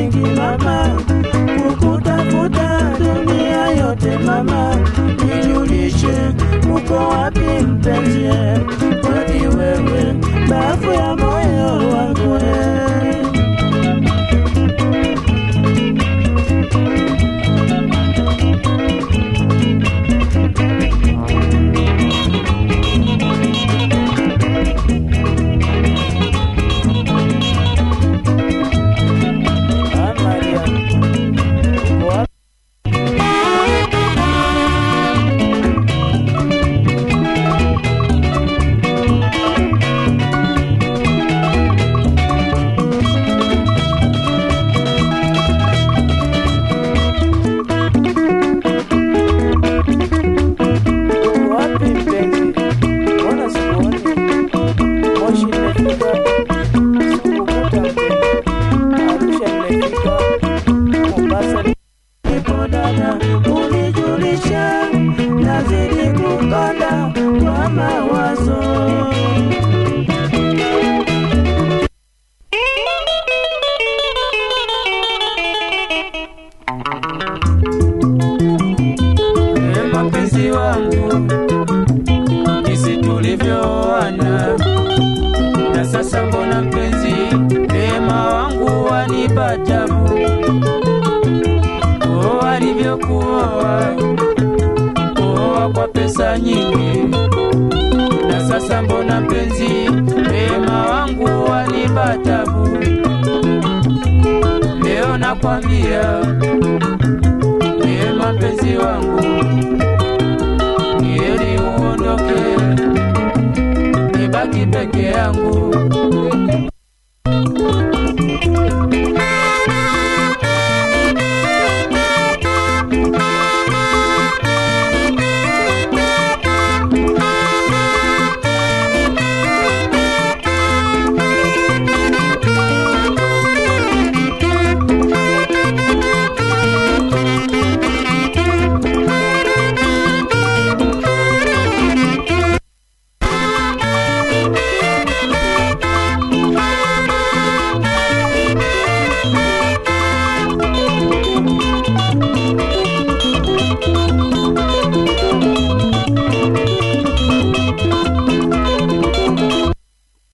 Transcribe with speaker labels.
Speaker 1: nyingi mama, kukutafuta dunia yote mama, nijulishe uko wapi mpenzi, kwani wewe bafu ya moyo wangu eh. Ah, Maria, uko wapi? Uko wapi mpenzi? Mbona sikuoni? Moshi imefika, sikukuta mpenzi. Arusha imefika, Mombasa nipo dada, unijulisha, nazidi kukonda kwa mawazo. Ee mapenzi wangu, jinsi tulivyoana na sasa, mbona mpenzi, neema wangu wanipa tabu. Oh, alivyokuoa kuoa kwa pesa nyingi, na sasa mbona mpenzi, neema wangu wanipa tabu. Leo nakwambia neema mpenzi wangu